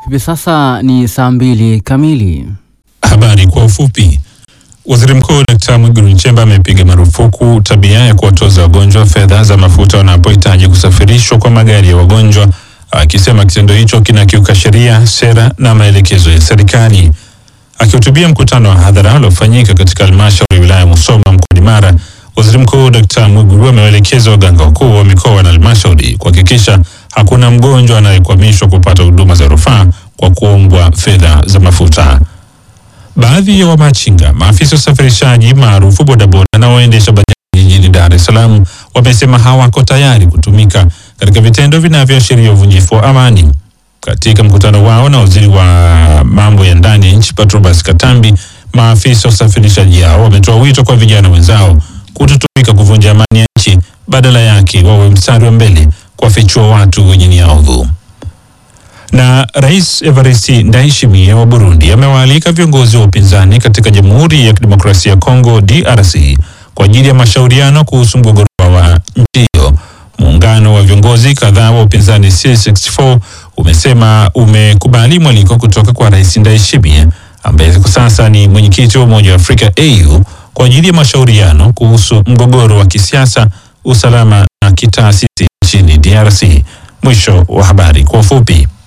Hivi sasa ni saa mbili kamili. Habari kwa ufupi. Waziri Mkuu Dkt. Mwigulu Nchemba amepiga marufuku tabia ya kuwatoza wagonjwa fedha za mafuta wanapohitaji kusafirishwa kwa magari ya wagonjwa, akisema kitendo hicho kinakiuka sheria, sera na maelekezo ya serikali. Akihutubia mkutano wa hadhara uliofanyika katika halmashauri ya wilaya ya Musoma mkoani Mara, Waziri Mkuu Dkt. Mwigulu amewaelekeza waganga wakuu wa mikoa na halmashauri kuhakikisha hakuna mgonjwa anayekwamishwa kupata huduma za rufaa kwa kuombwa fedha za mafuta. Baadhi ya wamachinga, maafisa usafirishaji maarufu bodaboda na waendesha bajaji jijini Dar es Salaam wamesema hawako tayari kutumika katika vitendo vinavyoashiria uvunjifu wa amani. Katika mkutano wao na waziri wa mambo ya ndani ya nchi Patrobas Katambi, maafisa usafirishaji hao wametoa wito kwa vijana wenzao kutotumika kuvunja amani ya nchi, badala yake wawe mstari wa mbele kuwafichua watu wenye nia ovu na Rais Evariste Ndayishimiye wa Burundi amewaalika viongozi wa upinzani katika Jamhuri ya Kidemokrasia ya Kongo DRC kwa ajili ya mashauriano kuhusu mgogoro wa nchi hiyo. Muungano wa viongozi kadhaa wa upinzani C64 umesema umekubali mwaliko kutoka kwa Rais Ndayishimiye ambaye kwa sasa ni mwenyekiti wa Umoja wa Afrika AU kwa ajili ya mashauriano kuhusu mgogoro wa kisiasa, usalama na kitaasisi nchini DRC. Mwisho wa habari kwa ufupi.